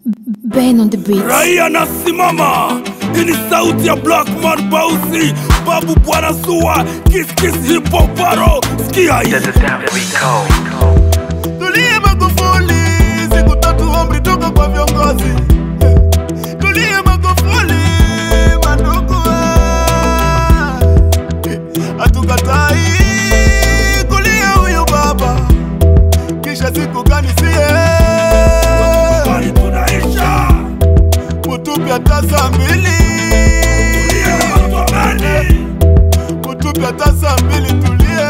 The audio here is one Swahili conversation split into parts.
Ben on the beat. raia nasimama hii ni sauti ya blackman bausi babu bwana sua kiskis hipoparo skia hii. Tulie Magufuli, siku tatu amri toka kwa viongozi. Tulie Magufuli, mandugu, ah. hatukatai kulia huyu baba, kisha siku gani sie Bali tunaisha mutupe hata saa mbili, Tulie na watu wa Beni. mutupe hata saa mbili, tulie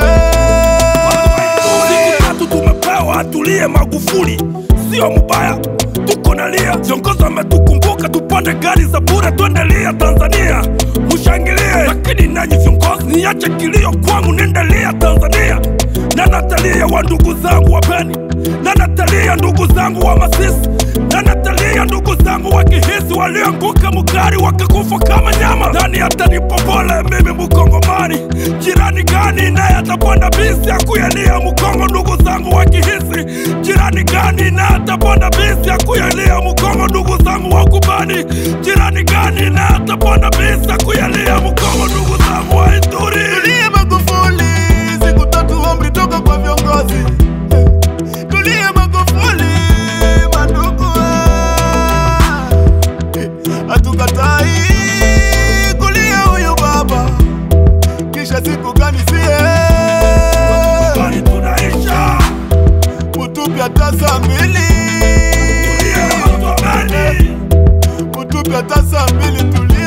siku tatu tumepewa tulie magufuli sio mubaya tuko nalia viongozi wametukumbuka tupande gari za bure tuendelia tanzania mushangilie lakini nanyi viongozi niache kilio kwangu niendelia tanzania na natalia wa ndugu zangu wa beni na natalia ndugu zangu wa masisi na natalia ndugu zangu wa kihisi walioanguka mugari wakakufa kama nyama nani atanipa pole mimi mkongomani jirani gani naye atapanda bisi ya kuyalia mkongo ndugu zangu wa kihisi jirani gani naye atapanda bisi ya kuyalia mkongo ndugu zangu wa kubani jirani gani naye atapanda bisi ya kuyalia mkongo ndugu zangu wa ituri Tulie Magufuli, siku tatu amri toka kwa viongozi. Tulie Magufuli, mandugu, ah. hatukatai kulia huyu baba, kisha siku gani sie bali tunaisha mutupe hata saa mbili, tulie na watu wa Beni. mutupe hata saa mbili, tulie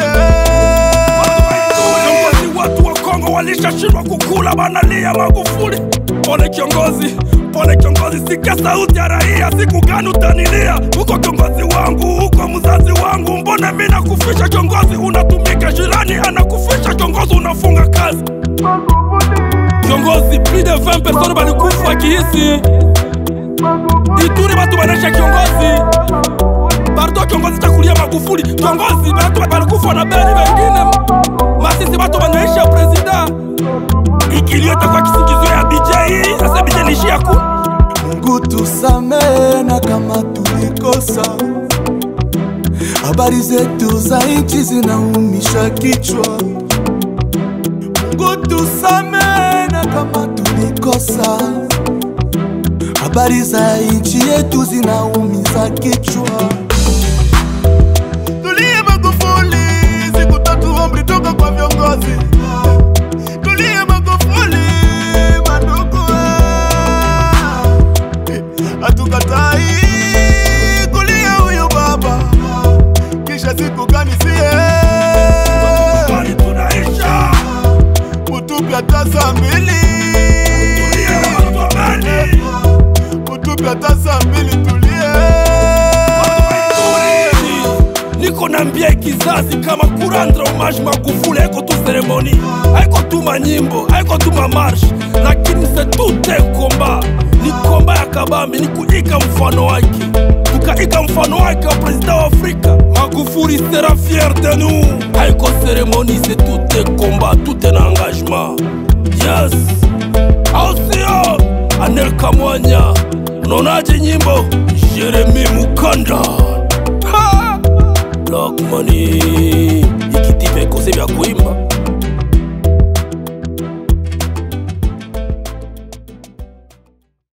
Viongozi watu wa Kongo walishashindwa kukula, banalia Magufuli. Pole kiongozi, pole kiongozi, sikia sauti ya raia. Siku gani utanilia? Huko kiongozi wangu, huko mzazi wangu, mbona mi nakufisha kiongozi, unatumika jirani anakufisha kiongozi, unafunga kazi kiongozi. Plus de 20 personnes balikufa kihisi Ituri, batu banesha kiongozi Bardo kiongozi chakulia Magufuli kiongozi, batu balikufa na beni wengine masisi batu banaisha presida ikilio itakuwa kisingizio ya DJ sasa DJ nishia ku Mungu tusamehe na kama tulikosa, habari zetu za nchi zinaumisha kichwa. Mungu tusamehe na kama tulikosa, habari za nchi yetu zinaumiza kichwa. Tulie Magufuli, siku tatu amri toka kwa viongozi. Tulie Magufuli, mandugu, ah. hatukatai kulia huyu baba, kisha siku gani sie bali tunaisha mutupe hata saa mbili, tulie na watu wa Beni. mutupe hata saa mbili, tulie niko nambia kizazi kama kurandra homage Magufuli haiko tu seremoni, haiko tu manyimbo, haiko tu mamarshe, lakini se tout un combat. Ni komba ya kabambi, ni kuiga mfano wake, tukaiga mfano wake wa president wa Afrika. Magufuli sera fier de nous. Haiko seremoni, c'est tout un combat, tout un engagement. Yes, au sio? Anel Kamwanya, unaonaje nyimbo? Jeremy Mukanda ha! Black money ikitipe kose vya kuimba